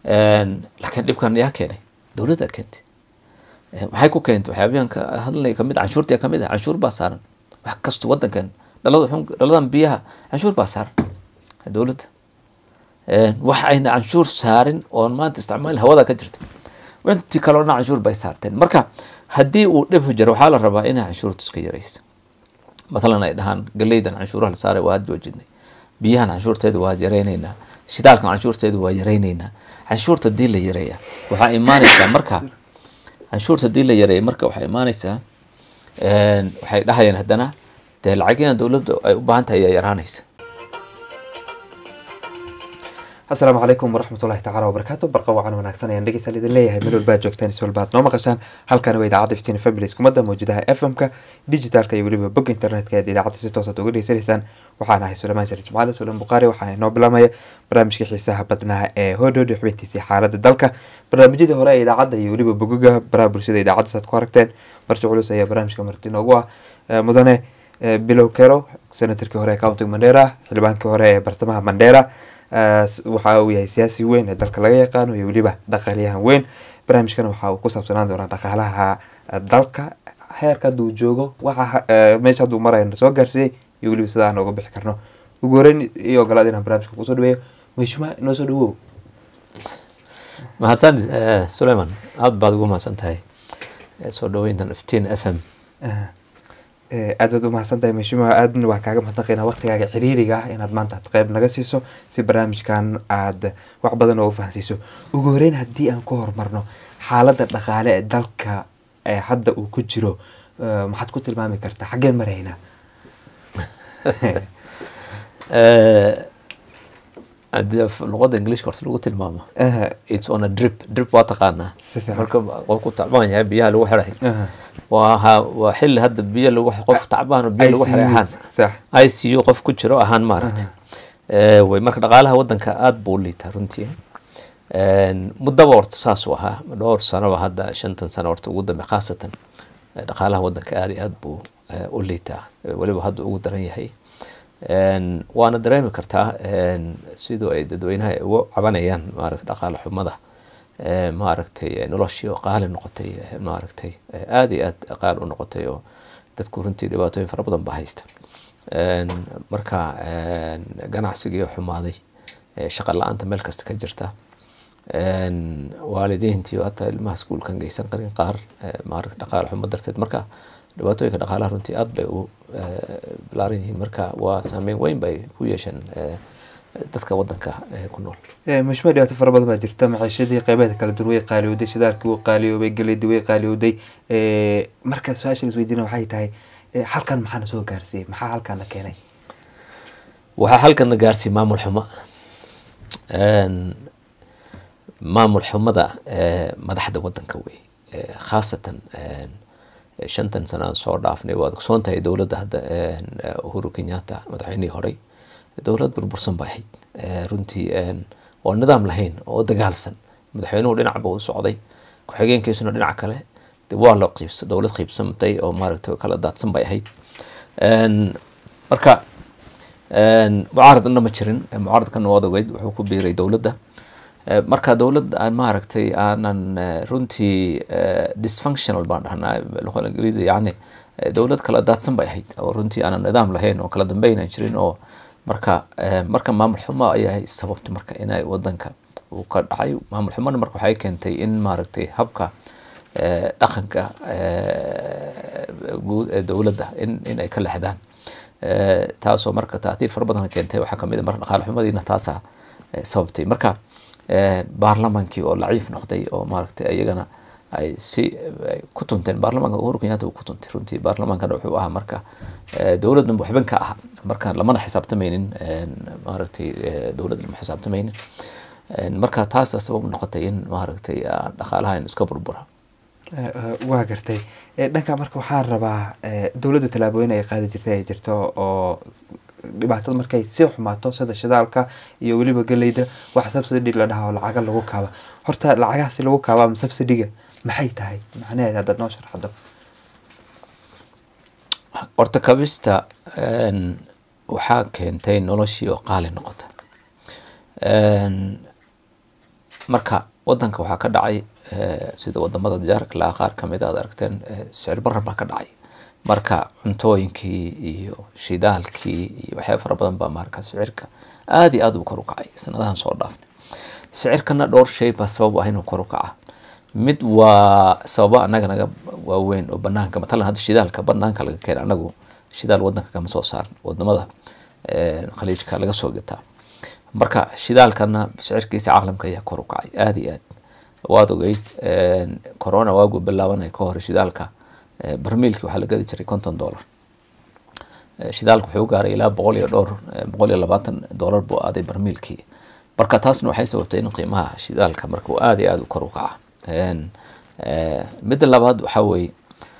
laakiin dhibkan yaa keenay dowladda keentay maxay ku keentay waxyaabahan ka hadlay kamid canshuurtii kamid ah canshuur baa saaran wax kasto wadankan dhalada xun dhaladan biyaha canshuur baa saaran dowladda wax ayna canshuur saarin oon maanta isticmaal hawada ka jirta intii kaloo dhan canshuur bay saarteen marka haddii uu dhib jiro waxaa la rabaa inay canshuurta iska yaraysa matalan ay dhahaan galeydan canshuuraha la saaray waa joojinay biyahan canshuurteeda waa yaraynaynaa shidaalkan canshuurteeda waa yaraynaynaa canshuurta hadii la yareeya waxaa imaanaysaa marka canshuurta hadii la yareeya marka waxaa imaanaysaa waxay dhahayaan haddana dee lacagyada dowladda ay u baahan tahay ayaa yaraanaysa asalaamu calaykum waraxmatullahi tacala wabarakaatu barqa wacan wanaagsan ayaan dhegeystayaal idin leeyahay meel walba aad joogtaan is walba aad noo maqashaan halkani waa idaacadda iftiin families kumadda mawjadaha f m-ka digitalka iyo weliba bog internetka eed idaacadda si toosaad uga dhegeysanaysaan waxaan ahay suleymaan shariif jimcaale sulan bukhaari waxaa inoo bilaamaya barnaamijka xiisaha badnaha ee hodhod xubintiisii xaaladda dalka barnaamijyadii hore ee idaacadda iyo weliba bogoga baraha bulshada idaacadda saad ku aragteen marti culus ayaa barnaamijka marti inoogu ah mudane bilow kero senatarkii hore ee countiga mandera xildhibaankii hore ee bartamaha mandera waxa uu yahay siyaasi weyn ee dalka laga yaqaano iyo weliba dhaqaaliyahan weyn barnaamijkana waxa uu ku saabsanaan doonaa dhaqaalaha dalka heerka hadduu joogo waxa meesha hadduu marayo soo gaarsiiyey iyo weliba sida aan uga bixi karno ugu horeyn iyo ogolaad inaan barnaamijka kusoo dhaweeyo mashuma noo soo dhawow mahadsan suleyman aada baad ugu mahadsan tahay soo dhaweyntan iftiin f m aad baad u mahadsan tahay mashuma aadna waan kaaga mahadnaqaynaa waqtigaaga ciriiriga ah inaad maanta aad qeyb naga siiso si barnaamijkan aad wax badan oo u fahansiiso ugu horeyn haddii aan ku horumarno xaaladda dhaqaale ee dalka ee hadda uu ku jiro maxaad ku tilmaami kartaa xaggeen maraynaa hadii luqada ingiliishka horta lagu tilmaamo its on a drip drip waa taqaanaa marka qofku tacbaan yahay biyaha lagu xiray waa waa xilli hadda biyo lagu qof tacbaan oo biyo lagu xiray ahaan i c u qof ku jiro ahaan maaragtay way marka dhaqaalaha wadanka aada buu u liitaa runtii muddaba horta saasuu ahaa dhowr sanoba hadda shantan sano horta ugu dambe khaasatan dhaqaalaha wadanka aada iyo aada buu u liitaa weliba hadda ugu daran yahay waana dareemi kartaa siduu ay dadweynaha uga cabanayaan maaragtay dhaqaale xumada maaragtay noloshii oo qaali noqotay maaragtay aada iyo aada qaali u noqotay oo dadku runtii dhibaatooyin fara badan ba haysta marka ganacsigii xumaaday shaqa la-aanta meel kasta ka jirta waalidiintii hataa ilmaha iskuulkan geysan qarin qaar maaragta dhaqaale xumo darteed marka dhibaatooyinka dhaqaalaha runtii aada bay u balaaran yihiin marka waa saameyn weyn bay ku yeesheen dadka wadanka ku nool mashuma dhibaato fara badan baa jirta maciishadii qeybaheeda kala duwan way qaaliyowday shidaalkii wuu qaaliyoobay galeydii way qaaliyowday marka su-aasha la isweydiina waxay tahay halkan maxaana soo gaarsiiyey maxaa halkaana keenay waxaa halkana gaarsiiyey maamul xumo maamul xumada madaxda wadanka wey khaasatan shantan sano aan soo dhaafnay waad ogsoon tahay dowladda hadda uhuru kenyatta madaxweynihii horey dowlad burbursan ba ahayd runtii oo nidaam lahayn oo dagaalsan madaxweynuhu dhinacba u socday ku-xigeenkiisuna dhinac kale waa la qiibs dowlad qiibsantay oo maaragtay kala daadsan bay ahayd marka mucaaradna ma jirin mucaaradkana waad ogeyd wuxuu ku biiray dowladda marka dowladda maaragtay aanan runtii dysfunctional baan dhahnaa luqada ingiriisi yani dowlad kala daadsan bay ahayd oo runtii aanan nidaam lahayn oo kala dambeynan jirin oo marka marka maamul xumo ayaa sababta marka inay wadanka uu ka dhacay maamul xumona marka waxay keentay in maaragtay habka dhaqanka guud ee dowladda in in ay ka lexdaan taasoo marka taatiir fara badan keentay waxaa kamid a marka dhaqaale xumadiina taasa sababtay marka baarlamaankii oo laciif noqday oo maaragtay iyagana ay si ku tunteen baarlamaanka uhuru kenyatta uu ku tuntay runtii baarlamaankana wuxuu ahaa marka dowladna waxban ka aha marka lamana xisaabtamaynin maaragtay dowladda lama xisaabtamaynin marka taasa sabab noqotay in maaragtay dhaqaalaha in iska burbura waa gartay dhanka marka waxaan rabaa dowladda tallaabooyin ay qaadi jirtay ay jirto oo dhibaatada markay si xumaato sida shidaalka iyo weliba galeyda wax subsidy la dhaha oo lacaga lagu kaaba horta lacagahaasi lagu kaaba ama subsidiga maxay tahay macnaheed haddaad noo sharxado horta kabista waxaa keentay noloshii oo qaali noqota marka wadanka waxaa ka dhacay sida wadamada jaarka laa qaar kamid aad aragteen sicir barar baa ka dhacay marka cuntooyinkii iyo shidaalkii iyo waxyaaba fara badan baa marka sicirka aad iyo aad u kor u kacay sanadahan soo dhaafnay sicirkana dhowr shay baa sabab ah inuu kor u kaca mid waa sababa anaga naga waaweyn oo banaanka matalan hadda shidaalka banaanka laga keena anagu shidaal wadanka kama soo saaran wadamada khaliijka laga soo gataa marka shidaalkana sicirkiisa caalamka ayaa kor u kacay aada iyo aad waad ogeyd corona waagu bilaabanay ka hore shidaalka barmiilki waxaa la gadi jiray konton dollar shidaalka wuxuu gaaray ilaa boqol iyo dhowr boqol iyo labaatan dollar buu aaday barmiilkii marka taasna waxay sababtay in qiimaha shidaalka marka uu aada iyo aada u kor u kaca midda labaad waxaa weeye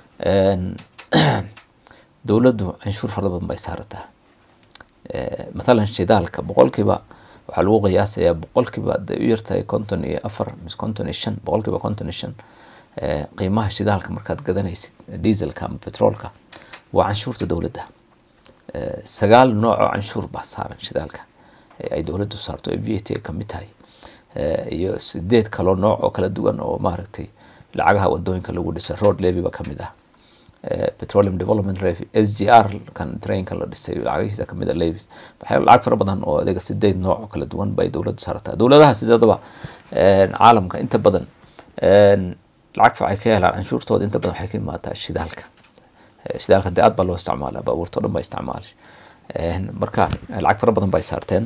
dowladdu canshuur fara badan bay saarataa mathalan shidaalka boqolkiiba waxaa lagu qiyaasayaa boqolkiiba haday u yartahay konton iyo afar mise konton iyo shan boqolkiiba konton iyo shan qiimaha shidaalka markaad gadanaysid dieselka ama petroolka waa canshuurta dowladda sagaal nooc oo canshuur baa saaran shidaalka ay dowladdu saarto ee v a t ay kamid tahay iyo sideed kaloo nooc oo kala duwan oo maaragtay lacagaha wadooyinka lagu dhisay road levy ba kamid ah petroleum development levy s g r kan trainka la dhisay lacagahiisa kamid a levies waxaa lacag fara badan oo adiga sideed nooc oo kala duwan bay dowladdu saartaa dowladaha sideedaba caalamka inta badan lacag facay ka helaan canshuurtooda inta badan waxay ka imaataa shidaalka shidaalka dee aad baa loo isticmaala baabuurta o dhan baa isticmaala marka lacag fara badan bay saarteen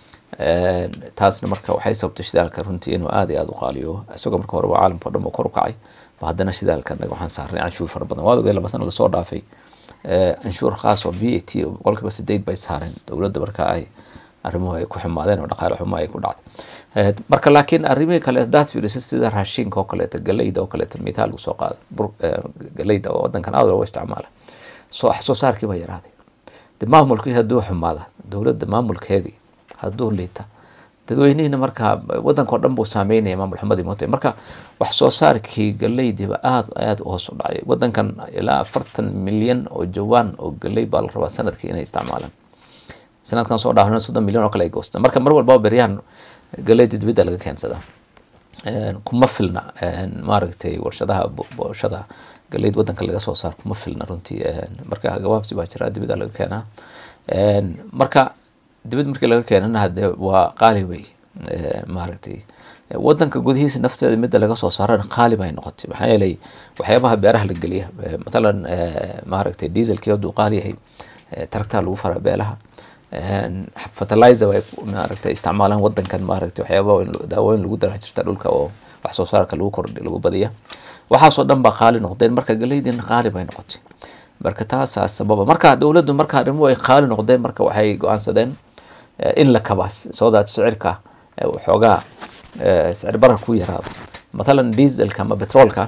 taasna marka waxay sababtay shidaalka runtii inuu aada iyo aada u qaaliyo isagoo marka hore waa caalamka o dhan ba kor u kacay ba haddana shidaalka anaga waxaan saarnay canshuur fara badan waad ogey laba sana lasoo dhaafay canshuur khaas oo v a t boqolkiiba sideed bay saareen dowladda marka ay arrimuhu ay ku xumaadeen oo dhaqaale xumo ay ku dhacday marka laakiin arrimihii kale hadaad fiiriso sida raashinka oo kaleeto galeyda oo kaleeto mithaal usoo qaada galeyda oo wadankan aada looga isticmaala soo wax soo saarkii baa yaraaday de maamulkii hadduu xumaada dowladda maamulkeedii hadduu liita dadweynihina markaa wadanka oo dhan buu saameynaya maamul xumadii moota marka wax soo saarkii galeydiiba aada aada u hoos u dhacay wadankan ilaa afartan milyan oo jawaan oo galey baa la rabaa sanadkii inay isticmaalaan sanadkan soo dhaafna soddon milyan oo kale ay goostaan marka mar walbaba beryahan galeyda dibidda laga keensadaa kuma filna maaragtay warshadaha booshada galeyd wadanka laga soo saar kuma filna runtii marka gabaabsi baa jira dibida laga keenaa marka dibid markii laga keenana hade waa qaali wey maaragtay wadanka gudihiisa nafteeda midda laga soo saarana qaali bay noqotay maxaa yeelay waxyaabaha beeraha la geliya matalan maaragtay dieselkii hadduu qaali yahay taragtaa lagu faraa beelaha fertilizer way maaragtay isticmaalaan wadankan maaragtay waxyaaba daawooyin lagu daraa jirta dhulka oo wax soo saarka lagu kordhi lagu badiya waxaasoo dhan baa qaali noqdeen marka galeydina qaali bay noqotay marka taasaa sababa marka dowladdu marka arrimuhu ay qaali noqdeen marka waxay go-aansadeen in la kabaa soo daat sicirka waxoogaa sicir barar ku yaraado mathalan dieselka ama petroolka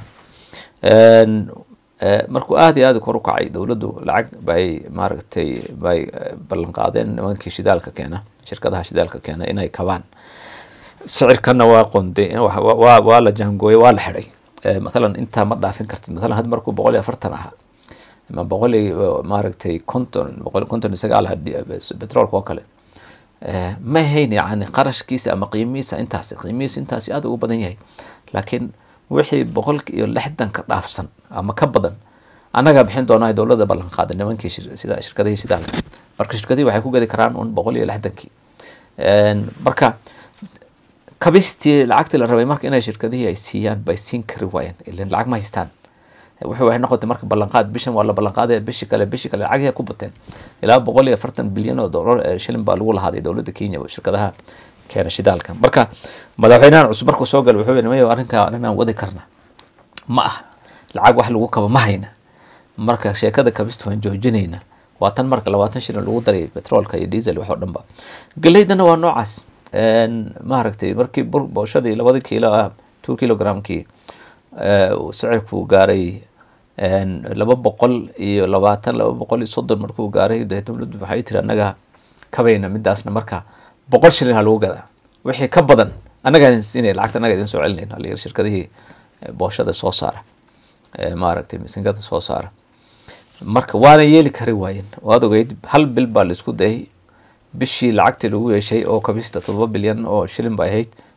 markuu aada iyo aada kor u kacay dowladdu lacag bay maaragtay bay ballan qaadeen nimankii shidaalka keena shirkadaha shidaalka keena inay kabaan sicirkana waa qonde waa waa la jaangooyay waa la xidhay mathalan intaa ma dhaafin kartid mathalan had markuu boqol iyo afartan ahaa ama boqol iyo maaragtay konton boqol konton iyo sagaal aha petroolka oo kale ma hayn yani qarashkiisa ama qiimihiisa intaasi qiimihiisa intaasi aada ugu badan yahay laakiin wixii boqolki iyo lixdanka dhaafsan ama ka badan annagaa bixin doonaa dowladda ballan qaaday nimankii sida shirkadihii shidaalka marka shirkadihii waxay ku gadi karaan un boqol iyo lixdankii marka kabistii lacagtii la rabay marka inay shirkadihii ay siiyaan bay siin kari waayeen ilan lacag ma haystaan wuxuu waxay noqotay marka ballanqaad bishan waa la ballanqaaday bishi kale bishi kale lacagihii ku bateen ilaa boqol iyo afartan bilyan oo dollar shilin baa lagu lahaaday dowladda kenya shirkadaha keena shidaalka marka madaxweynahan cusub markuu soo galay wuxuu nimayo arrinkaa arrinaan wadi karna ma ah lacag wax lagu kaba ma hayna marka sheekada kabista waan joojinayna waa tan marka labaatan shilin lagu daray petroolka iyo diesel wax oo dhan ba galeydana waa noocaas maaragtay markii booshadii labadii kiilo ah two kilogramkii sicirkuu gaaray laba boqol iyo labaatan laba boqol iyo soddon markuu gaaray dee dowladdu waxay tiri annaga kabayna midaasna marka boqol shilin ha lagu gadaa wixii ka badan annaga idin siinaya lacagta annaga idin soo celinayna halyar shirkadihii booshada soo saara maaragtay misingada soo saara marka waana yeeli kari waayeen waad ogeyd hal bil baa laisku dayay bishii lacagtii lagu yeeshay oo kabista todoba bilyan oo shilin bay ahayd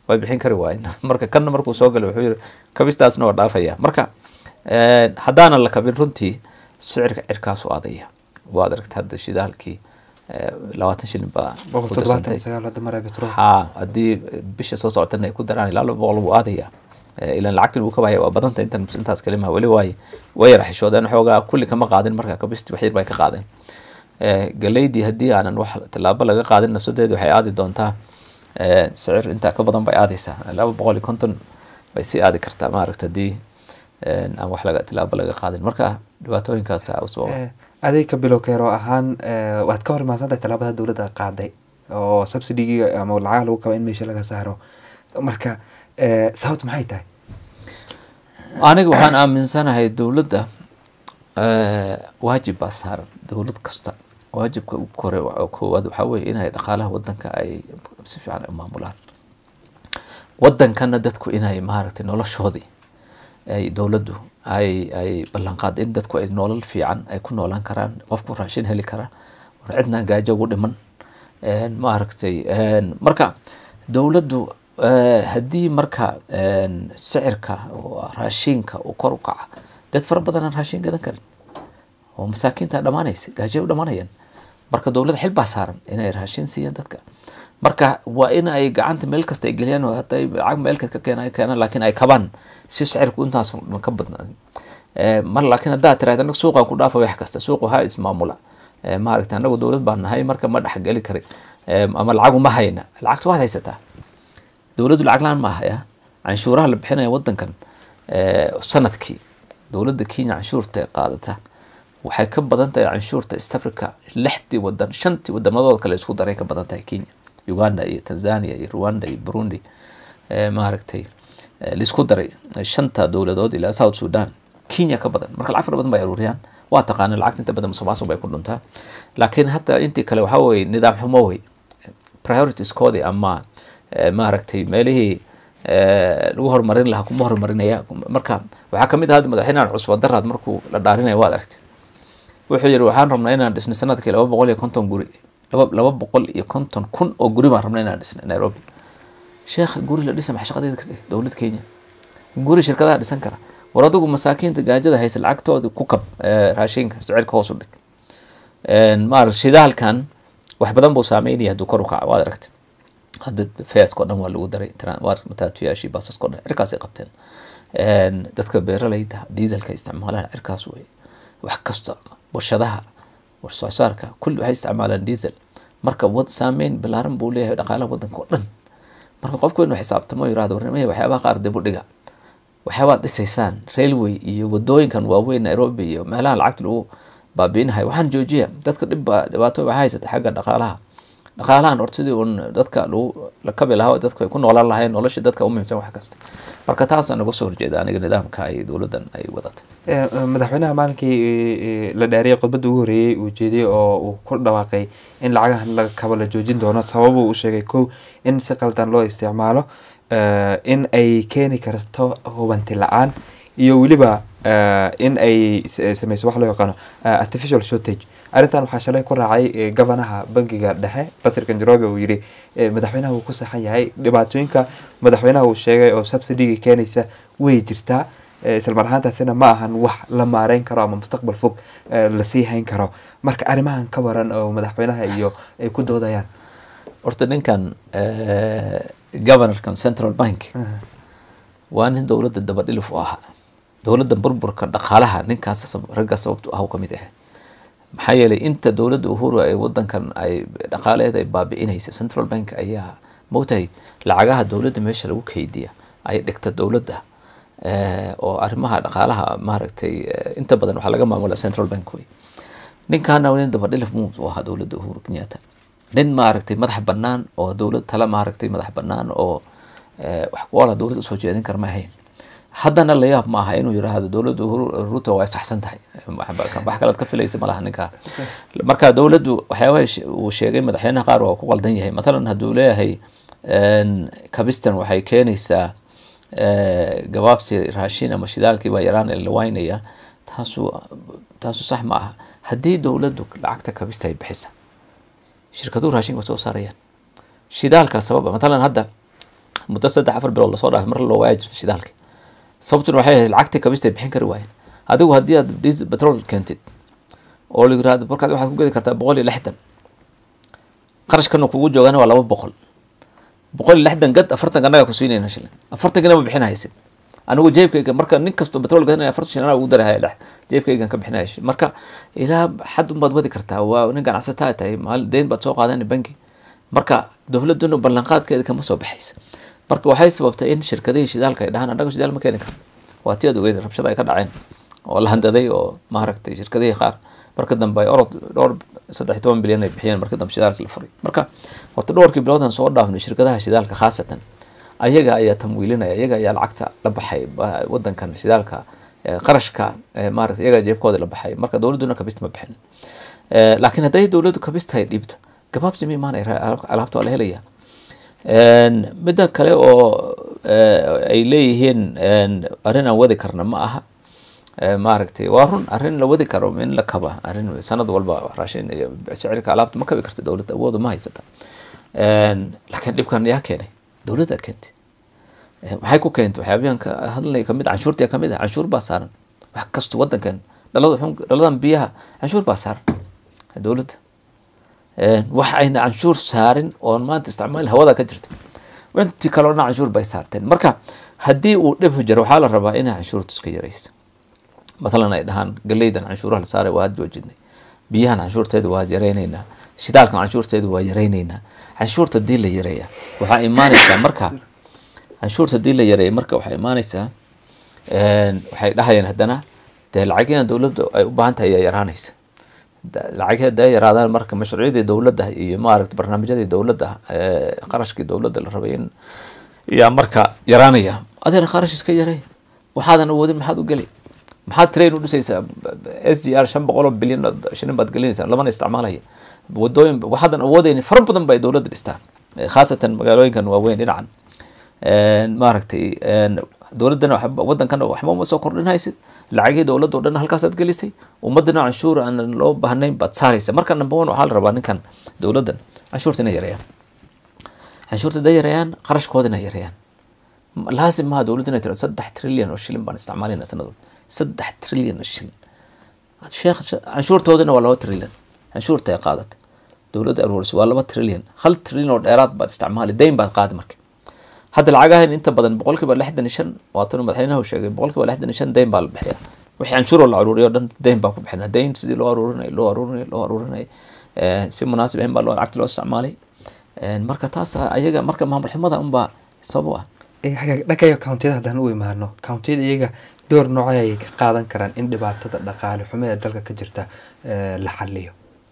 way bixin kari waayen marka kanna markuu soo galay wuxuu yiri kabistaasna waa dhaafaya marka haddaanan la kabin runtii sicirka cirkaasu adaya waad aragta hadda shidaalkii labaatan shilin baa ku darsantay ha haddii bisha soo socotana ay ku daraan ilaa laba boqol wuu aadaya ilan lacagti lagu kabahaya waa badanta intan intaas kalimaha weli waay way yara xishoodeen xoogaa kulli kama qaadin marka kabisti wax yar bay ka qaadeen galeydii haddii aanan wax tallaabo laga qaadin nafsadeedu waxay aadi doontaa sicir intaa ka badan bay aadaysaa laba boqol iyo konton bay sii aadi kartaa maaragta haddii aan wax laga tilaabo laga qaadin marka dhibaatooyinkaas usoo adeeg ka bilow keero ahaan waad ka hor imaadsantahay tallaabada dowladda qaaday oo subsidygii ama lacagaha lagu kaba in meesha laga saaro marka sababt maxay tahay aniga waxaan aaminsanahay dowladda waajib baa saaran dowlad kasta waajibka ugu kore koowaad waxaa weye inay dhaqaalaha wadanka ay si fiican u maamulaan wadankana dadku inay maaragtay noloshoodii ay dowladdu ay ay ballanqaad in dadku ay nolol fiican ay ku noolaan karaan qofku raashin heli kara war cidna gaajo ugu dhiman maaragtay marka dowladdu haddii marka sicirka raashinka uu kor u kaca dad fara badan aan raashin gadan karin oo masaakiinta dhamaanaysa gaajay u dhamaanayaan marka dowladda xil baa saaran inay raashin siiyaan dadka marka waa in ay gacanta meel kasta ay geliyaan oo haday lacag meel ka keenay keenaan laakiin ay kabaan si sicirku intaas ka badnaan mar laakiin haddaad tirahda anaga suuqaan ku dhaafa wax kasta suuqu ha ismaamula maaragta anagu dowlad baan nahay marka ma dhexgeli kari ama lacagu ma hayna lacagta waad haysataa dowladdu lacag laan ma ahaya canshuuraha la bixinaya wadankan sanadkii dowladda kenya canshuurta ee qaadata waxay ka badan tahay canshuurta east africa lixdii wadan shantii wadamadood kale isku daray ka badan tahay kenya uganda iyo tanzania iyo rwanda iyo burundi maaragtay laisku daray shanta dowladood ilaa south sudan kenya ka badan marka lacag fara badan bay aruuriyaan waa taqaana lacagta inta badan musuqmaasuq bay ku dhuntaa laakiin hata intii kale waxaa weye nidaam xumo wey prioritiskoodii ama maaragtay meelihii lagu horumarin lahaa kuma horumarinaya marka waxaa kamid ah hadda madaxweynahan cusba daraad markuu la dhaarinaya waad aragtay wuxuu yihi waxaan rabnaa inaan dhisnay sanadkii laba boqol iyo konton guri laba laba boqol iyo konton kun oo guri baan rabnaa inaan dhisnay nairobi sheekha guri la dhisa maxa shaqadeeda ka dhig dowlad kenya guri shirkadaha dhisan kara war adigu masaakiinta gaajada haysa lacagtooda ku kab raashinka sicirka hoos u dhig maar shidaalkan wax badan buu saameynaya hadduu kor u kaca waad aragtay hadda feesko dhan waa lagu daray mataatuyaashii baasasko dhan cirkaasay qabteen dadka beeralayda dieselka isticmaalaan cirkaas wey wax kasta warshadaha warsoosaarka kulli waxay isticmaalaan diesel marka wad saameyn balaaran buu leeyahay dhaqaalaha wadanka oo dhan marka qofku inuu xisaabtamo yirahdo warnimaya waxyaabaha qaar dib u dhiga waxyaabaad dhisaysaan railway iyo wadooyinkan waaweyn nairobi iyo meelaha lacagta lagu baabiinahay waxaan joojiya dadka dhibba dhibaato waxaa haysata xagga dhaqaalaha dhaqaalahan horta sidii un dadka lagu la kabi lahaa dadku ay ku noolaan lahayn nolosha dadka u muhiimsan wax kasta marka taasaan naga soo horjeeda aniga nidaamka ay dowladdan ay wadatay madaxweynaha maalinkii la dhaariyay khudbadda ugu horreeyey uu jeediyey oo uu ku dhawaaqay in lacagahan laga kabo la joojin doono sababuu u sheegay kow in si qaldan loo isticmaalo in ay keeni karto hubanti la-aan iyo weliba in ay sameyso wax loo yaqaano artificial shortage arrintan waxaa shalay ku raacay gabanaha bangiga dhexe patrick njoroge uu yidhi madaxweynaha wuu ku saxan yahay dhibaatooyinka madaxweynaha uu sheegay oo subsidiga keenaysa way jirtaa islamar ahaantaasina ma ahan wax la maareyn karo ama mustaqbal fog lasii hayn karo marka arrimahan ka waran oo madaxweynaha iyo ay ku doodayaan horta ninkan governorkan central bank waa nin dowladda dabadhilif u ahaa dowladda burburka dhaqaalaha ninkaas ragga sababtu ah ka mid ah maxaa yeelay inta dowladda uhuru ay wadankan ay dhaqaalaheeda ay baabi'inaysa central bank ayaa mogtahay lacagaha dowladda meesha lagu keydiya ay dhigta dowladda oo arrimaha dhaqaalaha maaragtay inta badan waxaa laga maamula central bank wey ninkaana nin dabadhilif muu u ahaa dowladda uhuru kenyatta nin maaragtay madax banaan oo dowlad tala maaragtay madax banaan oo wax ku ola dowladda usoo jeedin kara ma ahayn haddana la yaab ma aha inuu yiraahdo dowladda ruto way saxsan tahay wax kalead ka filaysa malaha ninkaa marka dowladdu waxyaabaha uu sheegay madaxweynaha qaar waa ku qaldan yahay matalan hadduu leeyahay kabistan waxay keenaysaa gabaabsi raashin ama shidaalkii baa yaraan la waynaya taasu taasu sax ma aha haddii dowladdu lacagta kabista ay bixisa shirkaduhu raashin waa soo saarayaan shidaalkaa sababa matalan hadda muddo saddex afar bilood lasoo dhaafay mar loo waaya jirta shidaalka sababtuna waxay ahayd lacagtii kabista ay bixin kari waayeen adigu haddii aad diesel petrol keentid oo la yirahdo markaad waxaad ku gedi kartaa boqol iyo lixdan qarashkana kugu joogana waa laba boqol boqol iyo lixdan gad afartanka annagaa ku siinayna shilin afartankana ma bixin haysid anigu jeebkayga marka nin kastoo petrol gadanaya afartan shilin anaa ugu darahaya dhex jeebkaygan ka bixinaya shilin marka ilaa xad unbaad wadi kartaa waa nin ganacsataa tahay maal deyn baad soo qaadana banki marka dowladuna ballanqaadkeeda kama soo baxaysa marka waxay sababtay in shirkadihii shidaalka ay dhahaan annaga shidaal ma keeni karno waa ti aad ogeyd rabshada ay ka dhaceen oo la handaday oo maaragtay shirkadihii qaar marka dambe ay orod dhowr saddex toban bilyan ay bixiyeen marka dambe shidaalka la furay marka horta dhowrkii biloodan soo dhaafnay shirkadaha shidaalka khaasatan ayaga ayaa tamwiilinaya ayaga ayaa lacagta la baxay wadankan shidaalka qarashka maarata iyaga jeebkooda la baxay marka dowladduna kabist ma bixin laakiin hadday dowladdu kabista ay dhiibto gabaabsi ma imaanaya alaabta waa la helaya midda kale oo ay leeyihiin arrin aan wadi karna ma aha maaragtay waa run arrin la wadi karo in la kaba arrin sanad walba raashin iyo sicirka alaabta ma kabi karta dowladda awooda ma haysata laakiin dhibkan yaa keenay dowladda keentay maxay ku keentay waxyaabahan ka hadlay kamid canshuurtii kamid ah canshuur baa saaran wax kasto wadankan dhalada xun dhaladan biyaha canshuur baa saaran dowladda wax ayna canshuur saarin oon maanta isticmaal hawada ka jirta intii kaleo dhan canshuur bay saarteen marka haddii uu dhib jiro waxaa la rabaa inay canshuurta iska yaraysa mathalan ay dhahaan galeydan canshuuraha la saaray waa had joojinay biyahan canshuurteeda waa yaraynaynaa shidaalkan canshuurteeda waa yaraynaynaa canshuurta hadii la yareeya waxaa imaanaysaa marka canshuurta hadii la yareeya marka waxaa imaanaysaa waxay dhahayeen haddana dee lacagyada dowladda ay u baahan tahay ayaa yaraanaysa lacagii haday yaraadaan marka mashruucyadii dowladda iyo maaragta barnaamijyadii dowladda qarashkii dowladda la rabay in yaa marka yaraanaya adeer qarash iska yaray waxaadan awoodin maxaad u geli maxaad train u dhisaysaa s g r shan boqol oo bilyan shilin baad gelinaysaa lamana isticmaalaya wadooyin waxaadan awoodeyni fara badan bay dowladda dhistaan khaasatan magaalooyinkan waaweyn dhinacan maaragtay dowladdana wadankana waxba uma soo kordhinhaysid lacagihii dowladda o dhan halkaasaad gelisay ummadana canshuur aanan loo baahnayn baad saaraysa marka number one waxaa la rabaa ninkan dowladdan canshuurta inay yareeyaan canshuurta haday yareeyaan qarashkooda inay yareeyaan laasim maha dowladda inay tiro saddex trilyan oo shilin baan isticmaalayna sanad walba saddex trilyan oo shilin sheekh canshuurtoodana waa laba trilyan canshuurta ay qaadata dowladda aruurisay waa laba trilyan hal trilyan oo dheeraad baad isticmaali dayn baad qaadi marka hadda lacagahan inta badan boqolkiiba lixdan iyo shan waatan madaxweynaha sheegay boqolkiiba lixdan iyo shan dayn baa la bixiya wixii canshuuroo la aruuriyo dhan dayn baa ku bixina dayn sidii loo aruurinayo loo aruurinayo loo aruurinayo si munaasib ahayn baa loo lacagta loo isticmaalay marka taas ayaga marka maamul xumada unbaa sabab u ah dhankayo countiyada haddaan u imaano countiyada iyaga door noocay ayay ka qaadan karaan in dhibaatada dhaqaale xumo ee dalka ka jirta la xaliyo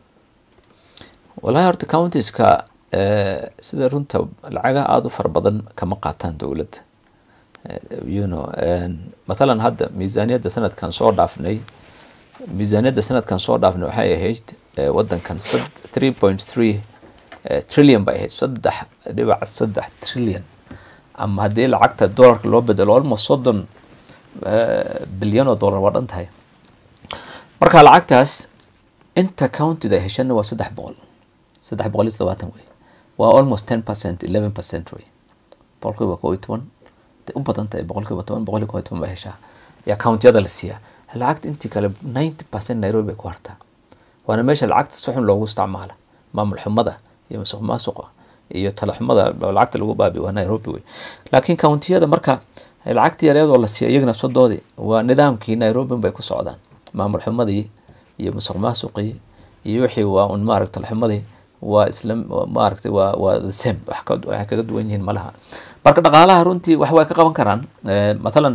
wallahi horta countiska sida runta lacagaha aada u fara badan kama qaataan dowladda you know mathalan hadda miisaaniyadda sanadkan soo dhaafnay miisaaniyadda sanadkan soo dhaafnay waxay ahayd wadankan three point three trillion bay ahayd saddex dhibac saddex trillion ama haddii lacagta dollarka loo bedelo almost soddon bilyan oo dollar waa dhan tahay marka lacagtaas inta countida ay heshana waa saddex boqol saddex boqol iyo todobaatan wey waa almost ten percent eleven percent wey boqolkiiba koo iyo toban u badan tahay boqolkiiba toban boqol iyo koo iyo toban baa heshaa yaa countiyada la siiyaa lacagta intii kale ninety percent nairobi bay ku hartaa waana meesha lacagta si xun loogu isticmaala maamul xumada iyo masuq maasuqa iyo tala xumada lacagta lagu baabi waa nairobi wey laakiin countiyada marka lacagta yareedoo la siiya iyagana sodoodii waa nidaamkii nairobi bay ku socdaan maamul xumadii iyo masuq maasuqii iyo wixii waa un maaragta talaxumadii waa isla maaragtay waa waa the same wax ka waxay kaga duwan yihiin malaha marka dhaqaalaha runtii wax way ka qaban karaan mathalan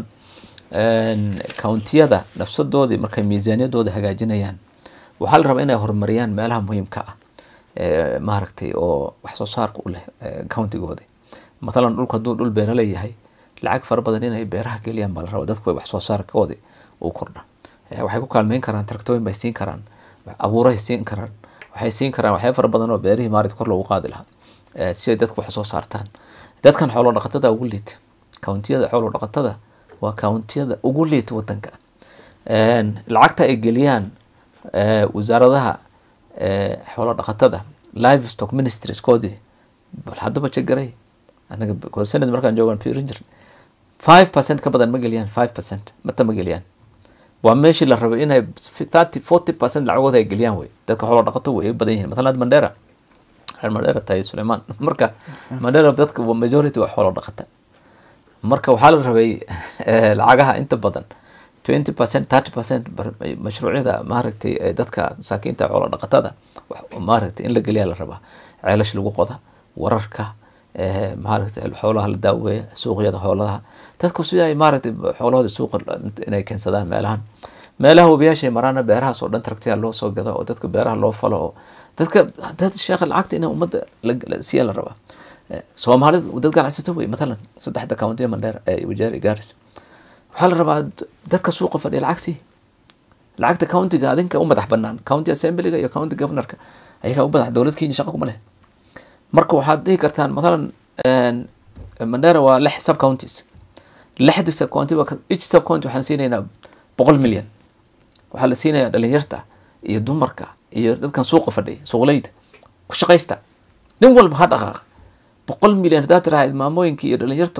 countiyada nafsadoodii markay miisaaniyadooda hagaajinayaan waxaa la rabaa inay horumariyaan meelaha muhiimka ah maaragtay oo wax soo saarka u leh countigoodi mathalan dhulka hadduu dhul beera leeyahay lacag fara badan inay beeraha geliyaan baa la rabaa dadku wax soo saarkoodi uu kordha waxay ku kaalmeyn karaan taraktooyin bay siin karaan abuuray siin karaan waxay siin karaan waxyaa fara badan oo beerihii maarat kor loogu qaadi lahaa si ay dadku wax soo saartaan dadkan xoolo dhaqatada ugu liita countiyada xoolo dhaqatada waa countiyada ugu liita wadanka lacagta ay geliyaan wasaaradaha xoolo dhaqatada live stock ministrieskoodii bal haddaba jegaray anaga senate markaan joogaan fiirin jir five percent ka badan ma geliyaan five percent mata ma geliyaan waa meeshii la rabay inay thirty forty percent lacagooda ay geliyaan wey dadka xoolo dhaqato way badan yihiin matalan mandera reer mandera tahay suleiman marka mandera dadka majority waa xoolo dhaqata marka waxaa la rabay lacagaha inta badan twenty percent thirty percent mashruucyada maaragtay dadka masaakiinta xoolo dhaqatada maaragtay in la geliya la rabaa ceelash lagu qoda wararka maaragtay xoolaha la daaweeya suuqyada xoolaha dadku sida ay maaragtay xoolahooda suuqa inay keensadaan meelahan meelaha webiyaashay maraana beerahaas oo dhan taragtiya loo soo gado oo dadka beeraha loo falo oo dadka dad sheekha lacagta in ummadda siiya la rabaa soomaalida dad ganacsato wey matalan saddexda countiya mandheer wajeer gaaris waxaa la rabaa dadka suuqa fadhiya lacag sii lacagta countiga adinka u madax banaan county assemblyga iyo county governorka ayagaa u madax dowlad kenya shaqa kuma leh marka waxaad dhihi kartaan matalan mandera waa lix sub counties lixda sub county each sub county waxaan siinaynaa boqol milyan waxaa la siinayaa dhalinyarta iyo dumarka iyo dadkan suuqa fadhiya suuqleyda ku shaqaysta nin walba ha dhaqaaqa boqol milyan haddaad tirahayd maamooyinka iyo dhalinyarta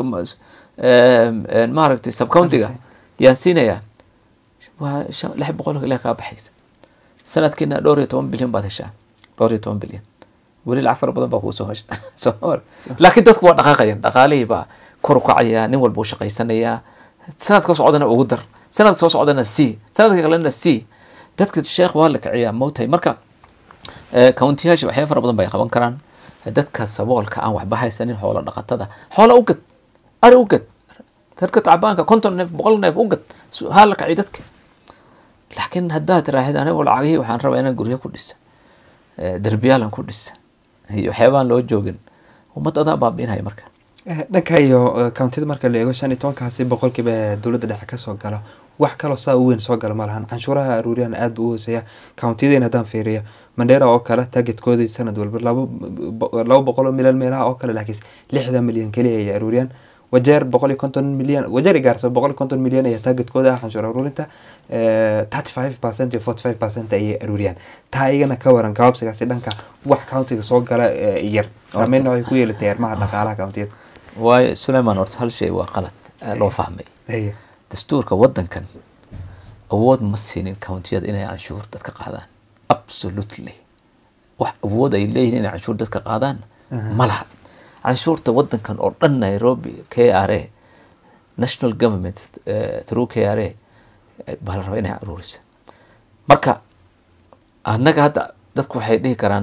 maaragtay sub countiga yaan siinayaa waa lix boqol ilaa kaa baxaysa sanadkiina dhowr iyo toban bilyan baad heshaa dhowr iyo toban bilyan weli lacag fara badan baa kuusoo hesha laakiin dadku waa dhaqaaqayan dhaqaalihii baa kor u kacaya nin walba u shaqaysanayaa sanadka soo socdana ugu dar sanadka soo socdana c sanadka kalena c dadka sheekh waa la kiciyaa mowtahay marka countiyaasha waxyaaba fara badan bay qaban karaan dadka saboolka aan waxba haysanin xoolo dhaqatada xoola u gad ari u gad dadka tacbaanka konton neef boqol neef u gad haa la kaciy dadka laakiin haddaad tiraahid anigu lacagihii waxaan rabaa inaan guryo ku dhisa derbiyaalan ku dhisa iyo waxyaabaan loo joogin ummad adaa baabiinaya marka dhanka iyo countida marka la eego shan iyo tobankaasi boqolkiiba dowladda dhexe kasoo gala wax kaloo saa u weyn soo gala ma lahan canshuuraha aruuriyaan aada buu u hooseeya countiyadeen haddaan fiiriyo mandheera oo kale targetkoodii sanad walba laba boqol oo milyan meelaha oo kale laakiin lixdan milyan keliya ay aruuriyaan wajeer boqol iyo konton milyan wajeer gaarsa boqol iyo konton milyan ayaa targetkooda ah canshuur aruurinta thirty five percent iyo forty five percent ayay aruuriyaan taa iyagana ka waran gabaabsigaasi dhanka wax countiga soo gala yar saameyn waxay ku yeelatay arrimaha dhaqaalaha countiyada waayo suleiman horta hal shay waa qalad loo fahmay dastuurka waddankan awood ma siinin countiyada inay canshuur dadka qaadaan absolutely wax awood ay leeyihiin inay canshuur dadka qaadaan ma laha canshuurta waddankan oo dhan nairobi k r a national government through k r a baa la rabaa inay aruurisa marka annaga hadda dadku waxay dhihi karaan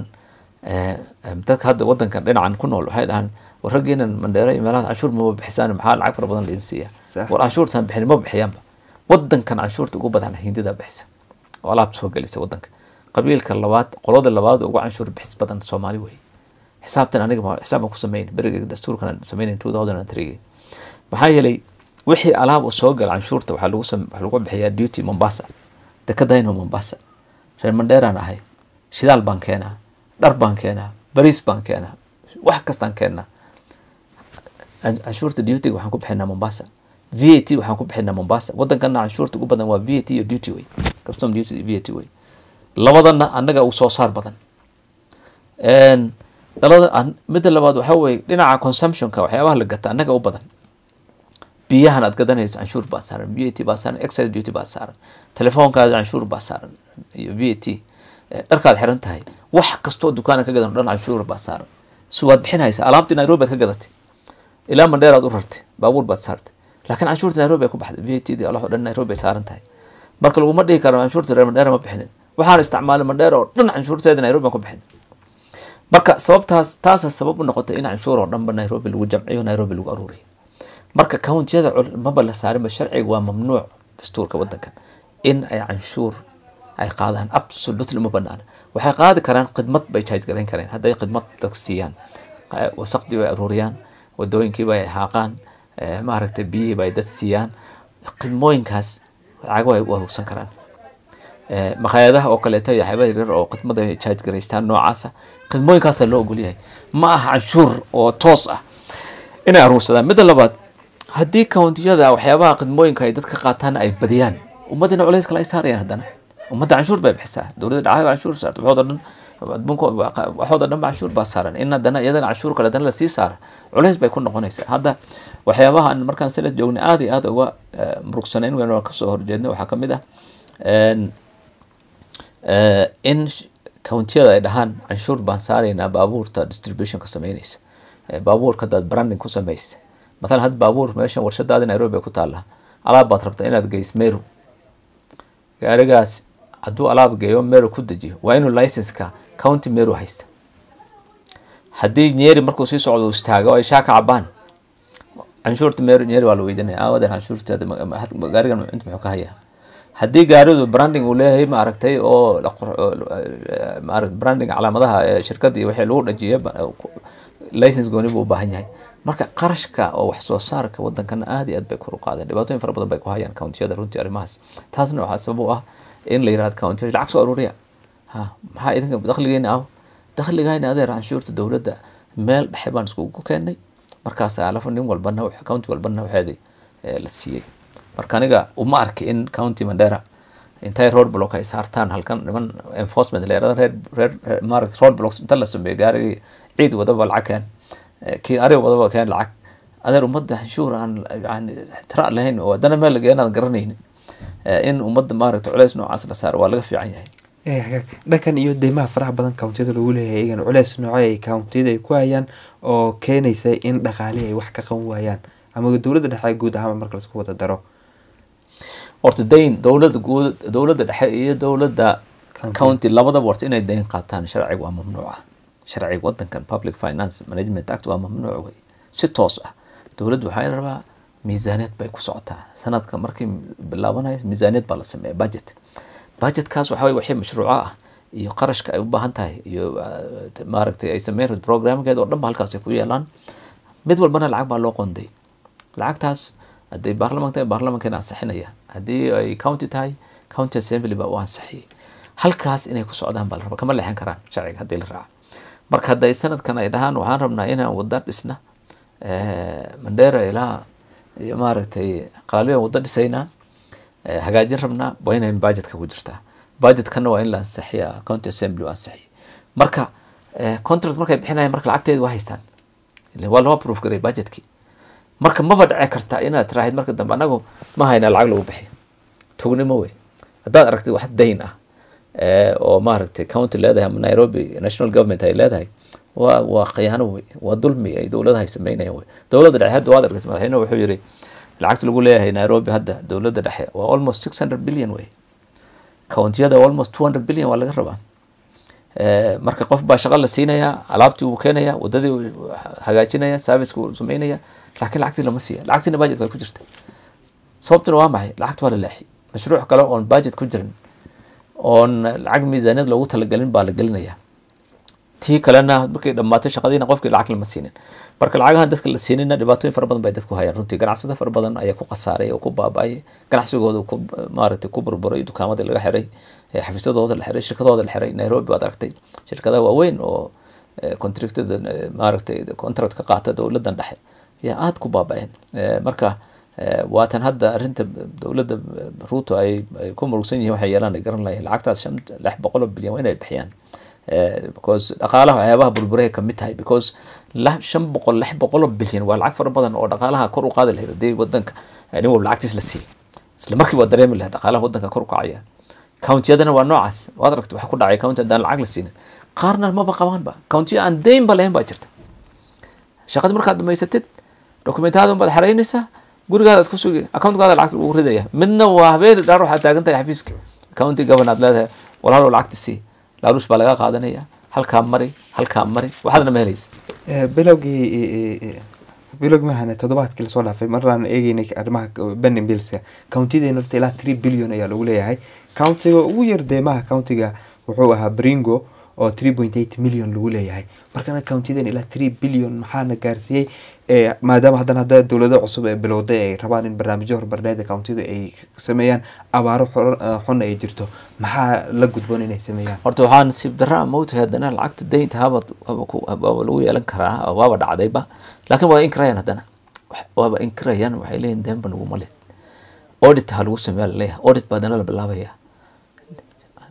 dadka hadda waddankan dhinacan ku nool waxay dhahaan war raggiinan mandheero iyo meelahaas canshuur maba bixisaan maxaa lacag fara badan laidin siiya war canshuurtaan bixin ma bixiyaanba waddankan canshuurta ugu badan hindidaa bixisa oo alaabta soo gelisa waddanka qabiilka labaad qolada labaad ugu canshuur bixis badan soomaali wey xisaabtan aniga xisaab baan ku sameyn beriga dastuurkan sameynayn two thousand and three maxaa yeelay wixii alaab soo gala canshuurta waxaa lagu waxaa lagu bixiyaa duty mombasa dekadayno mombasa reer mandheeraan ahay shidaal baan keenaa dhar baan keenaa bariis baan keenaa wax kastaan keenaa canshuurta dutyga waxaan ku bixinaa mombasa v a t waxaan ku bixinaa mombasa waddankana canshuurta ugu badan waa v a t iyo duty wey custom duty v a t wey labadana annaga u soo saar badan dhalada midda labaad waxaa weye dhinaca consumptionka waxyaabaha la gata annaga u badan biyahan aad gadanayso canshuur baa saaran v a t baa saaran excise duty baa saaran telefoonkaada canshuur baa saaran iyo v a t dharkaad xiran tahay wax kastoo dukaana ka gadan o dhan canshuur baa saaran si waad bixinaysa alaabtii nairobi aad ka gadatay ilaa mandheer aad u rartay baabuur baad saartay laakiin canshuurta nairobi ay ku baxday v a t di alax o dhan nairobi ay saaran tahay marka laguma dhihi karo canshuurta reer mandheera ma bixinin waxaan isticmaalay mandheera oo dhan canshuurteeda nairobi aan ku bixin marka sababtaas taasa sabab u noqotay in canshuur oo dhanba nairobi lagu jamciyo nairobi lagu aruuriyo marka countiyada maba la saarinba sharciga waa mamnuuc dastuurka waddankan in ay canshuur ay qaadaan absolutely uma banaana waxay qaadi karaan khidmad bay charge garayn kareen hadday khidmad dadku siiyaan wasaqdii bay aruuriyaan wadooyinkii bay haaqaan maaragtay biyihii bay dad siiyaan khidmooyinkaas lacago ay u aruursan karaan makhaayadaha oo kaleeto iyo waxyaaba yaryar oo khidmad ay charge garaystaan noocaasa khidmooyinkaasaa loo ogol yahay ma aha canshuur oo toos ah inay aruursadaan midda labaad haddii countiyada waxyaabaha khidmooyinka ay dadka qaataan ay badiyaan ummaddina culays kale ay saarayaan haddana ummadda canshuur bay bixisaa dowladda dhacada canshuur saarta waxooda dhan adduunka waxooda dhan ba canshuur baa saaran in haddana iyadana canshuur kale haddana lasii saara culays bay ku noqonaysaa hadda waxyaabaha markaan sanad joognay aada iyo aada uga murugsanayn weyn waan kasoo horjeednay waxaa kamid ah in countiyada ay dhahaan canshuur baan saaraynaa baabuurta distributionka sameynaysa baabuurka hadaad branding ku samaysa mathalan hadda baabuur meeshan warshadaadi nairobi ay ku taallaa alaab baad rabtaa inaad geys meru gaarigaas hadduu alaab geeyo meru ku dejiyo waa inuu licenska county meru haysta haddii nyeri markuu sii socdo istaago ay shaa ka cabaan canshuurta meru nyeri waa la weydiinaya aawadeer canshuurteeda gaarigan inta muxuu ka hayaa haddii gaaridu branding uu leeyahay ma aragtay oo maarata branding calaamadaha shirkadda iyo wixii lagu dhajiyo license gooni buu u baahan yahay marka qarashka oo wax soo saarka wadankana aada iyo aad bay kor u qaadeen dhibaatooyin fara badan bay ku hayaan countiyada runtii arrimahaas taasna waxaa sabab u ah in la yirahdo countiyada lacag soo aruuriya ha maxaa idinka dakhligeena ah dakhligayna adeer canshuurta dowladda meel dhexe baan iskugu keenay markaas alafa nin walbana county walbana waxeedi la siiyey marka aniga uma arki in county mandera intay road block ay saartaan halkan niman enforcement la yirahdo reer reer maaragta road blocks inta la sameeyo gaarigii ciid wadaba lacag keen kii ari wadaba keen lacag adeer ummadda canshuur aan yani tira lahayn oo haddana meel lageeyo inaan garanaynin in ummadda maaragta culeys noocaas la saaro waa laga fiican yahay dhankan iyo deymaha faraha badan countiyada lagu leeyahay iyagan culeys noocay ay countiyada ay ku hayaan oo keenaysa in dhaqaalihi ay wax ka qaban waayaan ama dowladda dhexe guud ahaan marka laisku wada daro horta dayn dowladda guud dowladda dhexe iyo dowladda county labadaba horta inay dayn qaataan sharciga waa mamnuuca sharciga wadankan public finance management act waa mamnuuc wey si toos ah dowladda waxaa la rabaa miisaaniyad bay ku socotaa sanadka markii bilaabanaya miisaaniyad baa la sameeya budget budgetkaas waxa weye wixii mashruuco ah iyo qarashka ay u baahan tahay iyo maaragtay ay sameyn programkeeda oo dhan ba halkaas ay ku yeelaan mid walbana lacag baa loo qonday lacagtaas hadday baarlamanka tahay baarlamankeena ansixinaya haddii ay county tahay county assembly baa u ansixiyay halkaas inay ku socdaan baa la rabaa kama leexan karaan sharciga haddii la raaco marka hadday sanadkan ay dhahaan waxaan rabnaa inaan wada dhisna mandera ilaa iyo maaragtay qalaalyo wada dhisaynaa hagaajin rabnaa waa inay budgetka ku jirtaa budgetkana waa in la ansixiya county assembly ansixiya marka contract markay bixinayan marka lacagteedi waa haystaan waa loo approve garay budgetkii marka maba dhici karta inaad tiraahid marka dambe anagu ma hayna lacag lagu bixiyo tugnimo wey haddaad aragtid wax dayn ah oo maaragtay county leedahay ama nairobi national government ay leedahay waa waa khiyaano wey waa dulmi ay dowladaha sameynayaan wey dowladda dhexe hadda waad aragtay madaxweynuhu wuxuu yiri lacagta lagu leeyahay nairobi hadda dowladda dhexe waa almost six hundred billion wey countiyada almost two hundred billion waa laga rabaa marka qof baa shaqo la siinayaa alaabtii wuu keenaya wadadii hagaajinaya serviceka wuu sameynaya laakiin lacagtii lama siiya lacagtiina budgetka way ku jirta sababtuna waa maxay lacagta waa la leexi mashruuc kale oon budget ku jirin oon lacag miisaaniyad loogu talagelin baa la gelinaya tii kalena markay dhammaatay shaqadiina qofkii lacag lama siinin marka lacagahan dadka la siinina dhibaatooyin fara badan bay dadku hayaan runtii ganacsada fara badan ayaa ku khasaaray oo ku baaba-ay ganacsigooda ku maaragtay ku burburay dukaamadii laga xiray xafiisyadooda la xiray shirkadooda la xiray nairobi baad aragtay shirkadaha waaweyn oo contractada maaragtay contract ka qaata dowladan dhexe yaa aada ku baaba-een marka waatan hadda arrinta dowladda ruuto ay ku murugsan yihiin waxay yeelaan ay garan lahayn lacagtaas shan lix boqol oo bilyan waa inay bixiyaan because dhaqaalaha waxyaabaha burburay kamid tahay because shan boqol lix boqol oo bilyan waa lacag fara badan oo dhaqaalaha kor u qaadi lahayd haddii wadanka nin walba lacagtiis la siiyay isla markii waa dareemi lahayd dhaqaalaha wadanka kor u kacaya countiyadana waa noocaas waad aragtay waxa ku dhacay county haddaan lacag la siinin qaarna maba qabaanba countiya aan dayn ba lahayn baa jirta shaqadii markaad dhamaysatid dokumentaada baad xaraynaysaa gurigaadaad ku sugi accountkaada lacagta lagu ridaya midna waa habeeni dhaar waxaad taagan tahay xafiiska county governor aad leedahay walaalow lacagta sii laaluus baa laga qaadanaya halkaa mari halkaa mari waxaadna ma helaysa bilowgii bilowgii mahane toddobaadkii lasoo dhaafay maraan eegeynay arrimaha benin billska countiyadeena horta ilaa three billion ayaa lagu leeyahay countiga ugu yar deemaha countiga wuxuu ahaa bringo oo three point eight million lagu leeyahay markana countiyadeena ilaa three billion maxaana gaarsiiyey maadaama haddana hadda dowlado cusub ee bilowday ay rabaan in barnaamijyo horumarineed countyada ay sameeyaan abaaro xun ay jirto maxaa la gudboon inay sameeyaan horta waxaa nasiib daraa mawtahay haddana lacagta daynta haba waaba lagu yeelan karaa waaba dhacdayba laakiin waa inkirayaan haddana waaba inkirayaan waxay leeyihin deenba naguma lid audit ha lagu sameeya laleeyahay audit baa haddana la bilaabaya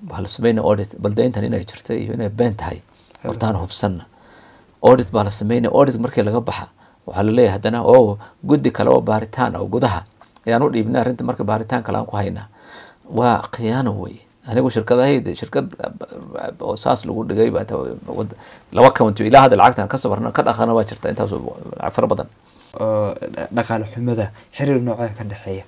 baa la sameynaya audit bal deyntan inay jirto iyo inay been tahay hortaan hubsanna audit baa la sameynaya audit markii laga baxa waxaa laleeyahay haddana oo guddi kale oo baaritaan oo gudaha ayaan u dhiibnay arrinta marka baaritaan kale aan ku haynaa waa khiyaano wey anigu shirkadahayda shirkad oo saas lagu dhigay laba county ilaa hadda lacagtan ka sabarna ka dhaqana waa jirta intaas fara badan oo dhaqaale xumada xiriir noocee ka dhexeeya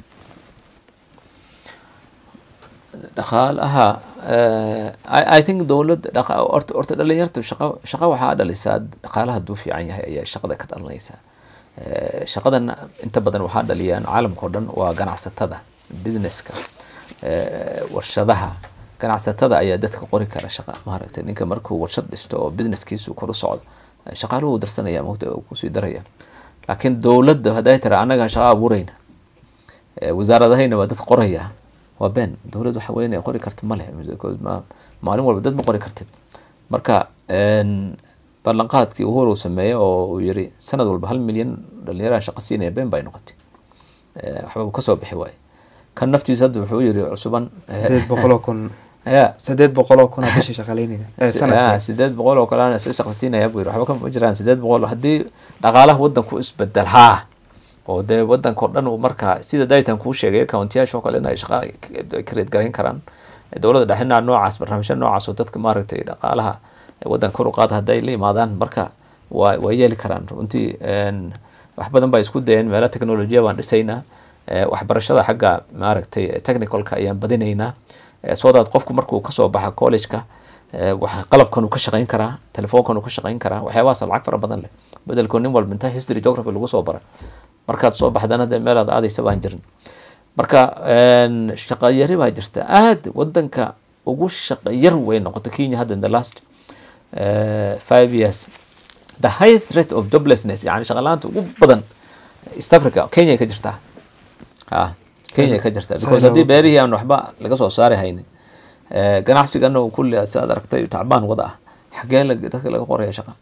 dhaqaalaha i think dowladda orta orta dhalinyarta shaqa shaqa waxaa dhalisaa dhaqaalaha hadduu fiican yahay ayaa shaqada ka dhalanaysaa shaqadan inta badan waxaa dhaliyaan caalamka oo dhan waa ganacsatada businesska warshadaha ganacsatada ayaa dadka qori kara shaqa maaragtay ninka markuu warshad dhisto oo businesskiisu kor u socdo shaqaaluhu darsanaya mogta kusii daraya laakiin dowladda hadday tira annaga shaqa abuurayna wasaaradahayna waa dad qoraya waa been dowlad waxa weyn ay qori karta male maalin walba dad ma qori kartid marka ballanqaadkii uhuru sameeye oo uu yiri sanad walba hal milyan dhalinyaraha shaqa siinaya been bay noqotay waxba uu kasoo bixi waaye kan naftiisa hadda wuxuu yiri cusuban sideed boqol oo kun ya sideed boqol oo kun aa bishii shaqaleynaya sideed boqol oo kale isla shaqa siinaya buu yiri waxba kama jiraan sideed boqol haddii dhaqaalaha wadanku isbedel haa oo dee wadanka oo dhan uu markaa sida daytan kuu sheegay countiyaasha oo kale in ay shaqa kareed garayn karaan dowladda dhexina noocaas barnaamijya noocaas oo dadka maaragtay dhaqaalaha wadanka kor u qaada hadday la yimaadaan marka waa waa yeeli karaan runtii wax badan baa isku dayeen meelo technolojiya baan dhisaynaa waxbarashada xagga maaragtay technicalka ayaan badinaynaa soo daad qofku markuu kasoo baxa collegeka qalabkan uu ka shaqayn karaa telefoonkan uu ka shaqayn karaa waxyaabahaas lacag fara badan leh bedelkoo nin walba inta history geography lagu soo bara markaad soo baxdana dee meelaad aadaysa baan jirin marka shaqa yari baa jirta aad wadanka ugu shaqa yar way noqoto kenya hadda in the last five years the highest rate of joblessness yani shaqalaanta ugu badan east africa kenya ka jirtaa ha kenya ka jirtaa because haddii beerihii aan waxba laga soo saari haynin ganacsigana kulli siaad aragtay tacbaan wada ah xagee dadka laga qoraya shaqa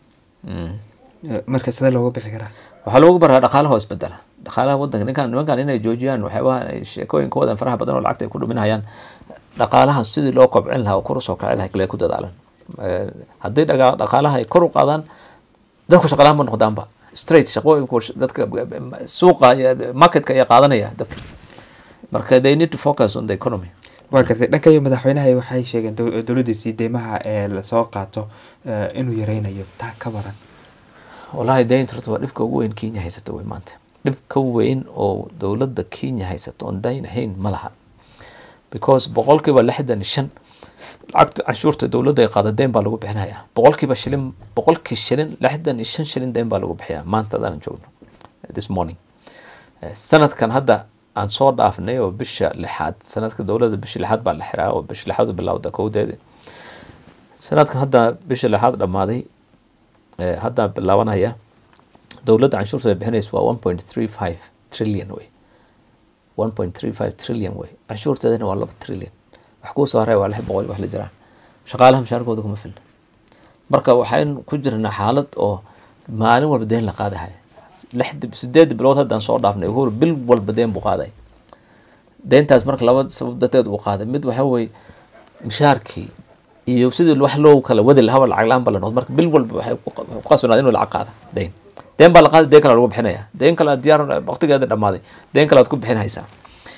marka sidee looga bixi karaa waxaa loogu baraa dhaqaalaha oo isbedela dhaqaalaha wadanka ninkan nimankan inay joojiyaan waxyaabaha sheekooyinkoodan faraha badan oo lacagta ay ku dhuminayaan dhaqaalaha sidii loo kobcin lahaa oo kor usoo kaci lahay kale ku dadaalan haddii dhaqaalaha ay kor u qaadaan dadku shaqalahan ma noqdaanba straight shaqooyinku dadka suuqa marketka ayaa qaadanaya dadka marka they need to focus on the economy waa gartay dhanka iyo madaxweynaha waxay sheegeen dowladdiisii deymaha ee lasoo qaato inuu yareynayo taa ka baran wallahi daynta horta waa dhibka ugu weyn kenya haysata wey maanta dhib ka weyn oo dowladda kenya haysato oon dayn ahayn ma laha because boqolkiiba lixdan shan lacagta canshuurta dowladda ay qaada deyn baa lagu bixinayaa boqolkiiba shilin boqolkii shilin lixdan iyo shan shilin deyn baa lagu bixiyaa maanta adaanan joogno this morning sanadkan hadda aan soo dhaafnay oo bisha lixaad sanadka dowladda bisha lixaad baa la xiraa oo bisha lixaad u bilowda kowdeeda sanadkan hadda bisha lixaad dhammaaday hadda bilaabanaya dowladda canshuurta ay bixinaysa waa one point three five trillion wey one point three five trillion wey canshuurteedana waa laba trillion wax kuu soo haray waa lix boqol wax la jiraan shaqaalaha mushaarkooda kuma filna marka waxayn ku jirnaa xaalad oo maalin walba deen la qaadahay lix sideed bilood haddaan soo dhaafnay uhuru bil walba deen buu qaaday deentaas marka laba sabab darteed uu qaaday mid waxa weye mushaarkii iyo sidii wax loo kala wadi lahaba lacag la-aan ba la noqdo marka bil walba waxay ku qasbanaad inuu lacag qaada deyn deen baa la qaaday deen kale lagu bixinaya deen kale aad diyaar waqtigeeda dhamaaday deen kale aad ku bixin haysaa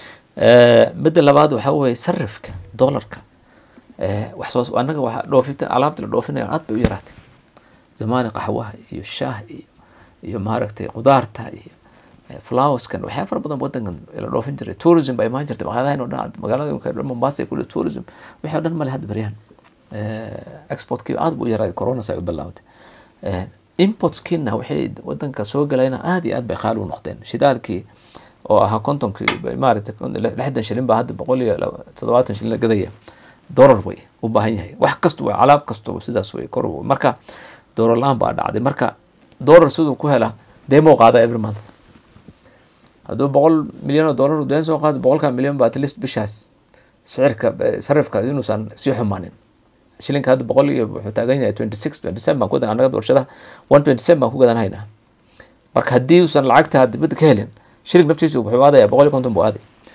midda labaad waxa weye sarifka dollarka wax soo annaga waxa dhoofita alaabta la dhoofinaya aad bay u yaraatay zamaani qaxwaha iyo shaah iyo iyo maaragtay qudaarta iyo flowerskan waxyaa fara badan wadankan la dhoofin jiray tourism baa imaan jirtay maqaadahan oo dhan magaalada dhan mombasa kule tourism wixii o dhan male hadda baryahan exportkii aad buu u yaraaday coronas ay u bilaawday importskiina waxay wadanka soo galayna aad iyo aad bay qaali u noqdeen shidaalkii oo ahaa kontonkii maaragtay lixdan shilin baa hadda boqol iyo toddobaatan shilin la gadaya dollar way u baahan yahay wax kasta way alaab kasta sidaas way kor marka dollar la-aan baa dhacday marka dollar siduu ku hela deemo qaada every month hadduu boqol milyan oo dollar deen soo qaado boqolka milyan ba at least bishaas sicirka sarifka inuusan sii xumaanin shilinka hadda boqol iyo wuxuu taagan yahay twenty six twenty seven baan ku gadan annaga warshadaha one twenty seven baan ku gadanhaynaa marka haddii uusan lacagta dibadda ka helin shiling naftiisa wuxuu aadaya boqol iyo konton buu aaday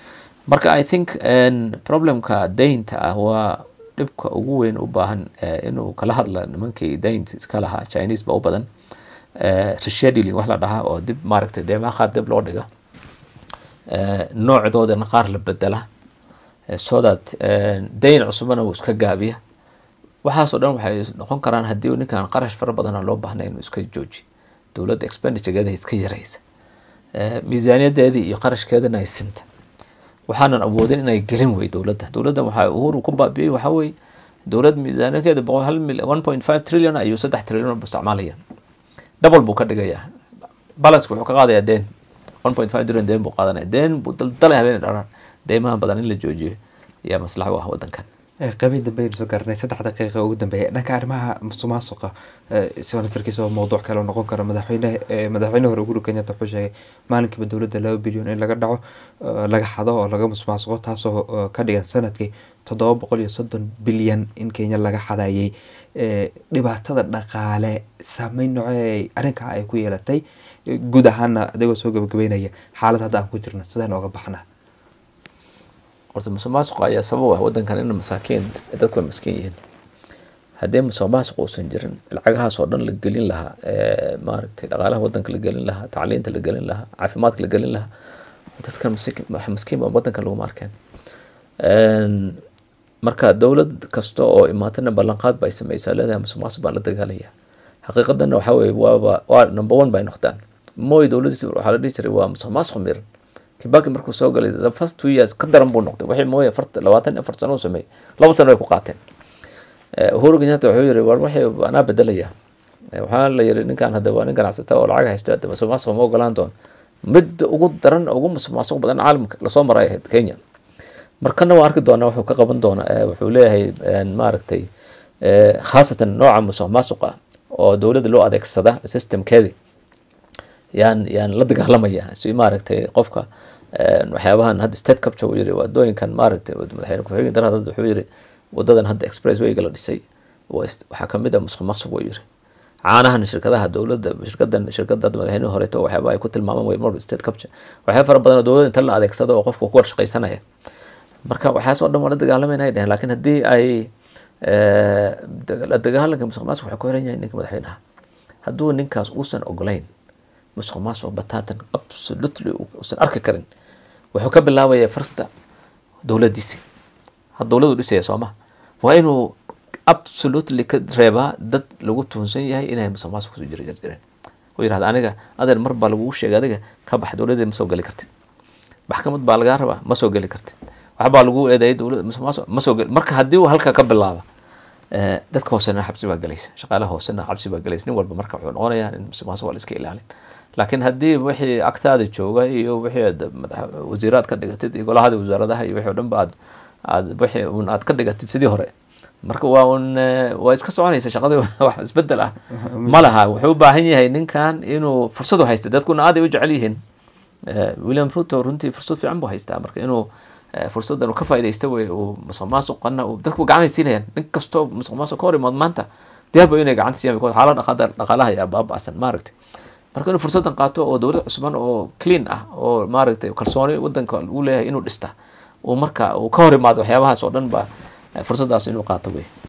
marka i think problemka daynta ah waa dhibka ugu weyn u baahan inuu kala hadla nimankii daynta iska lahaa chinese ba u badan rescheduling wax la dhahaa oo dib maaragtay deemaha qaar dib loo dhiga noocdoodana qaar la bedela so that dayn cusubana uu iska gaabiya waxaasoo dhan waxay noqon karaan haddii ninkan qarash fara badana loo baahnay inuu iska jooji dowladda expendituregeeda iska yaraysa miisaaniyadeedii iyo qarashkeedana ay sinta waxaanan awoodin inay gelin wey dowladda dowladda waxaa uhuru ku baabiyey waxaa weye dowlad miisaaniyadeeda boqol hal mil one point five trillion ayuu saddex trillion bu isticmaalaya double buu ka dhigayaa balanska wuxuu ka qaadayaa deen one point five trillion deen buu qaadanaya deen buu daldalay habeen dharaan deymaha badan in la joojiyo ayaa maslax u ah wadankan qabiil dambe aynu soo gaarnay saddex daqiiqa ugu dambeeya dhanka arrimaha musuqmaasuqa senatarkiisa oo mowduuc kale noqon karo madaxweyne madaxweyne hore uhuru kenyatta wuxuu sheegay maalinkiiba dowladda laba bilyan in laga dhaco laga xado oo laga musuqmaasuqo taasoo ka dhigan sanadkii toddoba boqol iyo soddon bilyan in kenya laga xadayay dhibaatada dhaqaale saameyn noocee arrinkaa ay ku yeelatay guud ahaana adigoo soo gabagabeynaya xaalad hadda aan ku jirno sidaan ooga baxnaa horta musuqmaasuqa ayaa sabab ah wadankan in masaakiin dadku ay maskiin yihiin haddii musuqmaasuq uusan jirin lacagahaas oo dhan la gelin lahaa maaragtay dhaqaalaha wadanka la gelin lahaa tacliinta la gelin lahaa caafimaadka la gelin lahaa dadkan maskiin ba wadankan laguma arkeen marka dowlad kasta oo imaatana ballanqaad bay sameysaa leedahay musuqmaasuq baan la dagaalaya xaqiiqadana waxaa weye waaba waa number one bay noqdaan mooy dowladiisa waxaa la dhihi jiray waa musuqmaasuq miran kibaki markuu soo galay the first two years ka daran buu noqday waxay mooye afarta labaatan afar sano u sameeyey laba sano ay ku qaateen uhuru kenyatta wuxuu yiri war waxay anaa bedelaya waxaa la yiri ninkan hadda waa nin ganacsata oo lacag haysto hadda musuqmaasuq ma ogolaan doon midda ugu daran ugu musuqmaasuq badan caalamka lasoo maray ahayd kenya markana waa arki doonaa wuxuu ka qaban doonaa wuxuu leeyahay maaragtay khaasatan nooca musuqmaasuq ah oo dowladda loo adeegsada systemkeedii yaan yaan la dagaalamaya si maaragtay qofka waxyaabahan hadda state capture uu yiri wadooyinkan maaragtay madaxweyne ku-xigeen darad hadda wuxuu yiri wadadan hadda expresswayga la dhisay waxaa kamid ah musuq maasuq buu yiri caanahan shirkadaha dowladda shirkadan shirkada madaxweyne horeeto waxyaaba ay ku tilmaamaan way mar state capture waxyaaba fara badan oo dowladda inta la adeegsado oo qofka ku warshaqaysanaya marka waxaas oo dhan waa la dagaalamayna ay dheheen laakiin haddii ay la dagaalanka musuq maasuq waxay ku xiran yahay ninka madaxweynaha hadduu ninkaas uusan ogolayn musuq maasuq bataatan absolutely uusan arki karin wuxuu ka bilaabayaa farsta dowladdiisi had dowladu dhisaya sooma waa inuu absolutely ka reebaa dad lagu tuhunsan yahay inay musuq maasuq kusoo jira jirjireen oo yirahda aniga adeer mar baa lagugu sheegay adiga ka bax dowladdeeda ma soo geli kartid maxkamad baa lagaa rabaa ma soo geli kartid waxbaa lagu eedeeyay dowladda musuq maasuq ma soo geli marka haddii uu halka ka bilaaba dadka hoosena xabsi baa gelaysa shaqaalaha hoosena xabsi baa gelaysa nin walba marka wuxuu noqonayaa in musuq maasuq waa la iska ilaalin laakiin haddii wixii agtaada jooga iyo wixii aad wasiiraad ka dhigatid iyo golahada wasaaradaha iyo wixii o dhan ba aad aad wixii un aad ka dhigatid sidii hore marka waa un waa iska soconaysa shaqadii wax isbedel ah ma laha wuxuu u baahan yahay ninkan inuu fursad u haysta dadkuna aad ay u jecel yihiin william ruto runtii fursad fiican buu haystaa marka inuu fursaddan uu ka faaidaysta wey uu musuq maasuqana dadku gacanay siinayaan nin kastoo musuq maasuq ka hor imaad maanta diyaarba inay gacan siiyaan because xaalada dhaqaada dhaqaalaha ayaa baaba'san maaragtay marka inuu fursaddan qaato oo dowlad cusban oo clean ah oo maaragtay kalsooni wadanka uu leeyahay inuu dhista uu marka uu ka hor imaado waxyaabahaas oo dhan ba fursaddaas inuu qaato wey